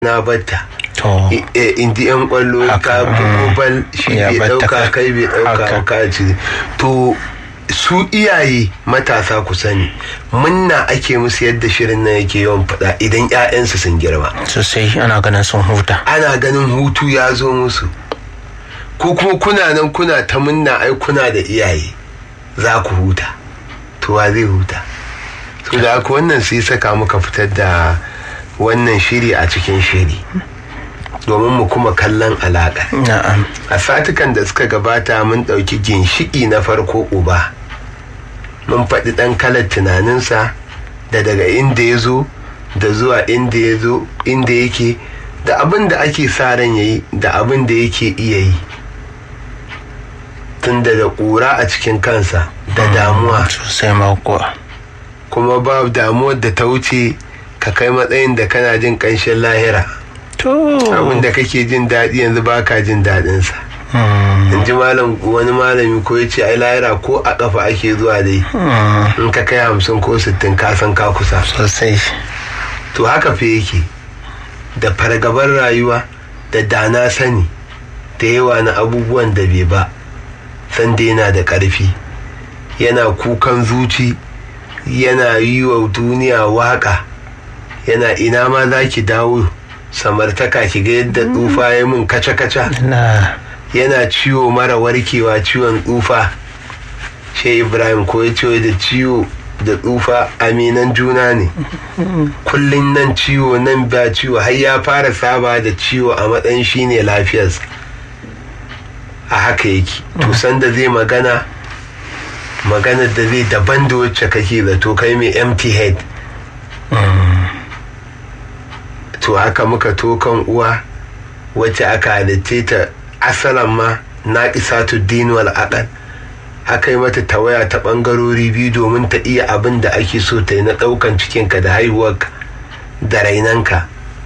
na batta to indi yan kwallo ka bugo bal shi Ya bai batta dauka ka- kai bai dauka haka. ka ci to su iyaye matasa ku sani munna ake musu yadda shirin nan yake yawan faɗa idan 'ya'yansu sun girma sosai ana ganin sun huta ana ganin hutu ya zo musu ko kuma kuna nan kuna ta munna ai kuna da iyaye za ku huta to wa zai huta to da haka wannan sai saka muka fitar da wannan shiri a cikin shiri domin mu kuma kallon alaƙa na'am a satukan da suka gabata mun ɗauki ginshiki na farko uba mun faɗi ɗan kalar tunaninsa da daga inda ya zo da zuwa inda ya zo inda yake da abin da ake sa ran ya yi da abin da yake iya yi tun da da ƙura a cikin kansa da damuwa sosai ma kuwa kuma ba damuwar da ta wuce ka kai matsayin da kana jin ƙanshin lahira to abin da kake jin daɗi yanzu ba ka jin daɗinsa Mm, in ji malam wani malami ko ya ce ai lahira ko a ƙafa ake zuwa dai mm, in ka kai hamsin ko sittin ka san ka kusa sosai to haka fa yake da fargabar rayuwa da dana sani da yawa na abubuwan da bai ba san da yana da ƙarfi yana kukan zuci yana yi wa duniya waƙa yana ina ma za ki dawo samartaka ki ga yadda tsufa ya min kaca-kaca na yana ciwo mara warkewa ciwon tsufa shi ibrahim ko ya ce da ciwo da tsufa aminan juna ne kullum nan ciwo nan ba ciwo har ya fara saba da ciwo a matsayin shi ne lafiyarsa a haka yake to sanda zai magana magana da zai daban da wacce kake zato kai mai empty head to haka muka tokan uwa wacce aka halitte ta asalan ma na isatu dinuwal aqal aka yi mata tawaya ta bangarori biyu domin ta iya abin da ake so ta yi na daukan cikinka da haihuwarka da rainanka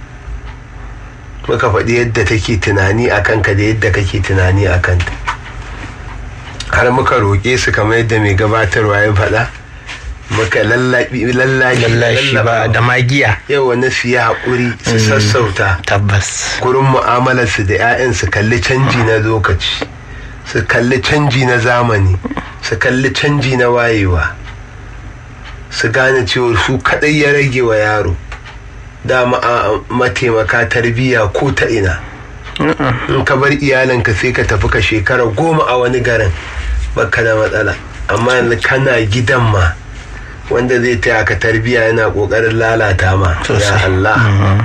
muka faɗi yadda take tunani a kanka da yadda kake tunani a kanta har muka roƙe su kamar yadda mai gabatarwa ya faɗa muka lallabi lallashi lallashi ba da magiya yau wani su yi haƙuri su sassauta tabbas gurin mu'amalarsu da 'ya'yan su kalli canji na lokaci su kalli canji na zamani su kalli canji na wayewa su gane cewa su kaɗai ya rage wa yaro dama a mataimaka tarbiyya ko ta ina in ka bar iyalinka sai ka tafi ka shekara goma a wani garin baka da matsala amma yanzu kana gidan ma wanda zai taya ka tarbiyya yana kokarin lalata ma ya Sosai. Allah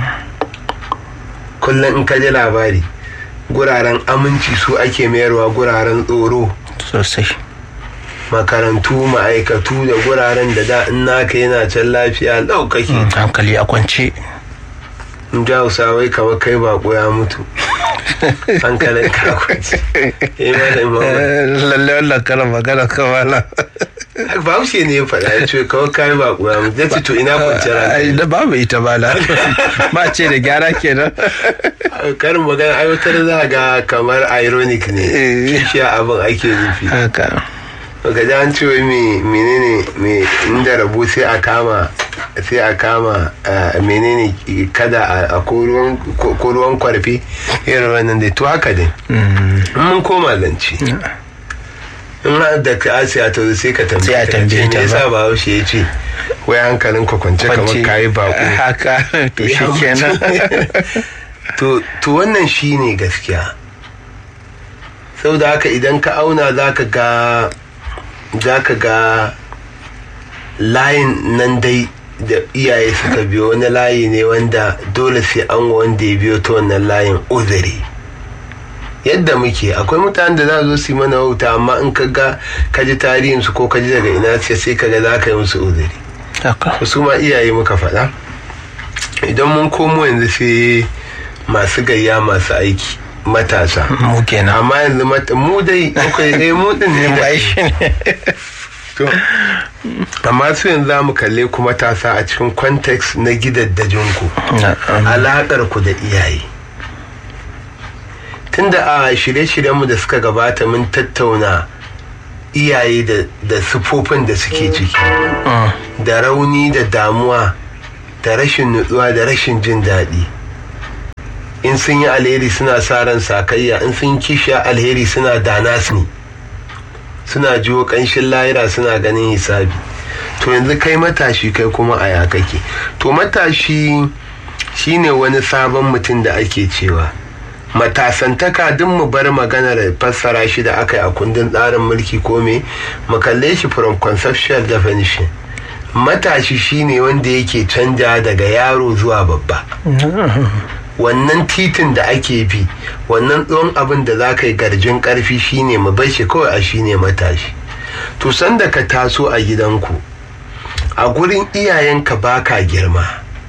kullum in ka ji labari guraren aminci su ake mayarwa guraren tsoro sosai makarantu ma'aikatu da guraren da da in naka yana can lafiya lau kake hankali a kwance in ji hausawai kamar kai bako ya mutu hankalin kakwaci eh malam Muhammad. lalle wannan karan magana kamala bahaushe ne ya faɗa ya ce kawai kai bako ya mutu ya ce to ina kwanciyar ai hankali da babu ita bala ma ce da gyara kenan karin magana aiwatar za ga kamar ironic ne Eh. shi abin ake nufi haka ga ji an ce wai me menene me inda rabu sai a kama sai a kama eh, menene kada a- a ko ruwan ko- ko ruwan kwarfe irin wannan dai to haka dai Mm, in mun koma zance in har da ka asiya ta zo sai ka Sai a tambaye tambaye ta ta me yasa ba. ba ya ce wai hankalin ka kwance kamar kwance. kayi bako haka to shi kenan to to wannan shine gaskiya saboda haka idan ka auna zaka ga zaka ga layin nan dai da iyaye suka biyo wani layi ne wanda dole sai an wa wanda ya biyo ta wannan layin uzuri yadda muke akwai mutanen da za su zo su yi mana wauta amma in ka ga ka ji tarihinsu ko ka ji daga ina ce sai ka ga za ka yi musu uzuri haka su ma iyaye muka faɗa idan mun komo yanzu sai masu gayya masu aiki matasa mu kenan amma yanzu mata mu dai akwai dai mu din ne bai shi ne to amma su yanzu za mu kalle ku matasa a cikin context na gidaddajinku Na'am. alaƙar ku da iyaye tunda a shirye-shiryenmu da suka gabata mun tattauna iyaye da- da sufofin da suke ciki Mm, da rauni da damuwa da rashin nutsuwa da rashin jin daɗi in sun yi alheri suna sa ran sakayya in sun kisha alheri suna dana su suna jiwo kanshin layira suna ganin hisabi to yanzu kai matashi kai kuma a ya kake to matashi shine wani sabon mutum da ake cewa matasantaka duk mu bar maganar fassara shi da aka yi a kundin tsarin mulki ko me mu kalle shi from conceptual definition matashi shine wanda yake canja daga yaro zuwa babba wannan titin da ake bi wannan tsohon abin da za ka yi garjin karfi shine mu bar shi kawai a shine matashi to sanda ka taso a gidanku a gurin iyayenka baka girma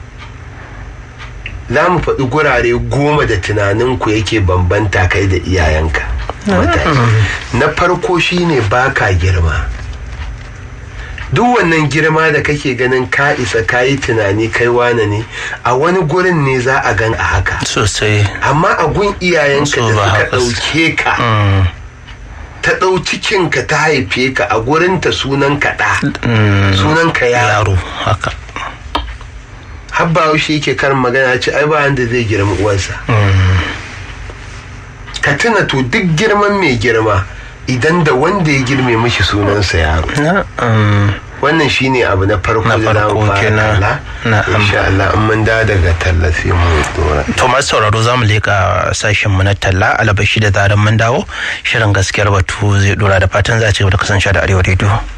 za mu faɗi gurare goma da tunaninku yake bambanta kai da iyayenka na farko shine baka girma duk wannan girma da kake ganin ka isa ka yi tunani kai wane ne a wani gurin ne za a gan a haka sosai amma a gun iyayenka So da ba suka haka su- ɗauke ka Mm, ta ɗau cikinka ta haife ka a gurinta sunan ka ɗa mm, sunan ka yaro yaro haka habba shi yake karin magana ce ai ba wanda zai girma uwarsa ka tuna to duk girman mai girma idan da wanda ya girme mishi sunansa yaro Na, mm, wannan shine abu na farko Na da za mu farko fara kenan. kalla Na'am. insha Allah in mun da daga tallafi mu dora To masu sauraro za mu leƙa sashen mu na talla alabashi da zaran mun dawo shirin gaskiyar batu zai dora da fatan za a ci gaba da kasance da arewa rediyo.